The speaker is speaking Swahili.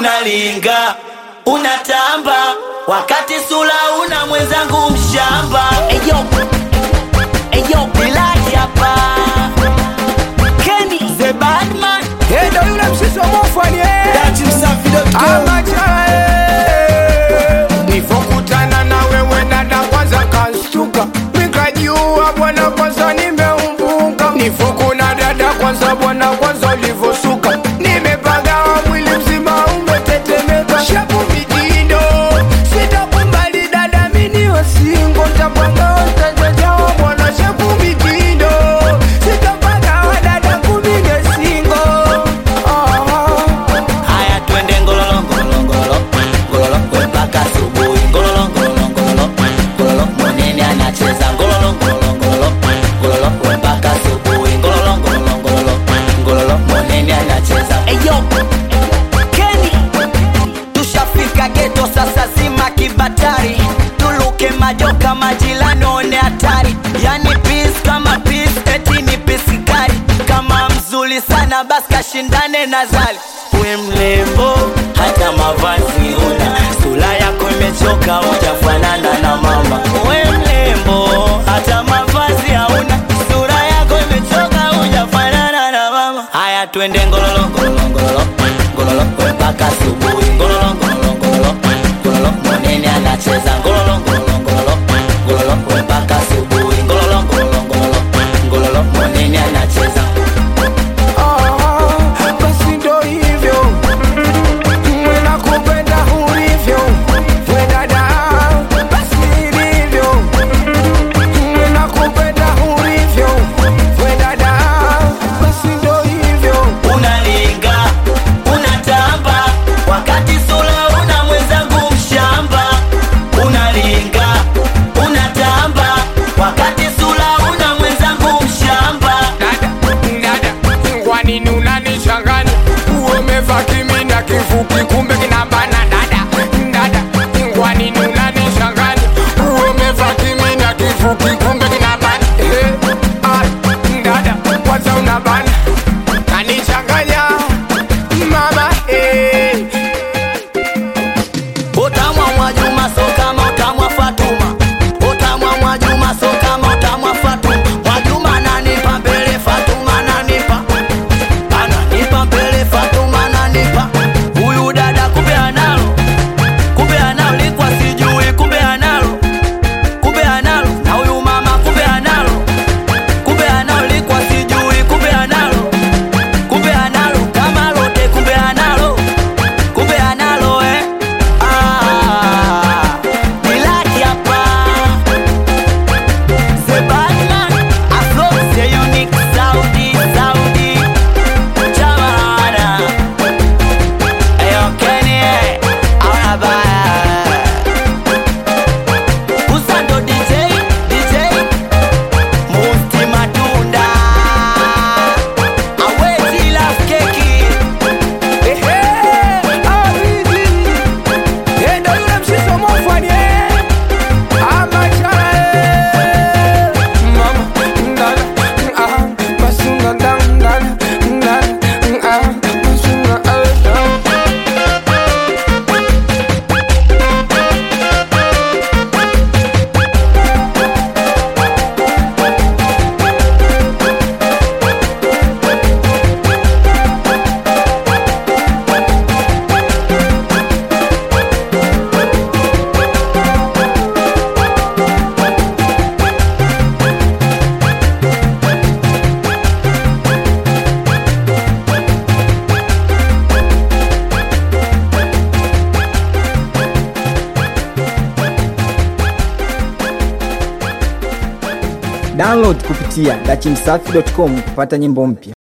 unalinga unatamba wakati sula una mwenzangu mshamba eyo eyo bilaki hapa Kenny the Batman Hey, ndo yule msisi wa mofani eh. Dachi Msafi.com Amachae Nifokutana na wewe dada kwanza kanstuka Nikajua bwana kwanza nimeumbuka Nifokuna dada kwanza bwana kwanza ulivosuka Nimepagawa mwili mzima umetetemeka Shapu mitindo Sitakumbali dada mini wasingo Tapagawa tajajawa bwana shapu mitindo Sitapagawa dada kumige singo oh. haya twende ngololo ngololo ngololo ngololo kwe mpaka asubuhi ngololo ngololo ngololo ngololo mwenene anacheza ngololo ngololo ngololo ngololo kwe mpaka asubuhi ngololo ngololo ngololo ngololo mwenene anacheza eyo Kenny tushafika geto sasa zima kibatari tuluke majoka majilani one hatari yani pis kama pis eti ni pisikari kama mzuri sana basi kashindane na zali we mlembo hata mavazi una sura yako imechoka ujafanana na mama we mlembo hata mavazi hauna sura yako imechoka ujafanana na mama haya twende ngololo ngololo ngololo ngololo kwe mpaka asubuhi ngololo ngololo ngololo ngololo mwenene anacheza ngololo ngololo ngololo ngololo kwe mpaka asubuhi ngololo ngololo ngololo ngololo mwenene anacheza Ah, basi ndo hivyo mwena kupenda ulivyo we dada basi ilivyo mwena kupenda ulivyo we dada basi ndo hivyo unalinga unatamba wakati sula una mwenzangu mshamba unalinga unatamba wakati sula una mwenzangu mshamba dada dada kwa nini unanichanganya umevaa kimina kifupi kumbe kinabana dada dada kwa nini unanichanganya umevaa kimina kifupi kumbe kinabana eh, ah, dada kwanza unabana kanichanganya mama eh. utamwa mwajuma so kama utamwa fatuma utamwa mwajuma so kama utamwa fatuma mwajuma nanipa mbele fatuma nanipa ananipa mbele fatuma nanipa huyu dada kumbe analo kumbe analo likwa sijui kumbe analo kumbe analo na huyu mama kumbe analo kumbe analo likwa sijui kumbe analo kumbe analo kama lote kumbe analo kumbe analo eh ah milaki hapa the Batman afro the unique Saudi Saudi chamana ayo Kenny aona baya Usando DJ DJ Musti Matunda Aweti love keki Ehe, Abidi. Eh, ndo yule msisi wa mofani, eh. Amachae. Mama, ndala, ah, basi ndala, ndala, ndala, ah, basi ndala. Download kupitia dachimsafi.com kupata nyimbo mpya.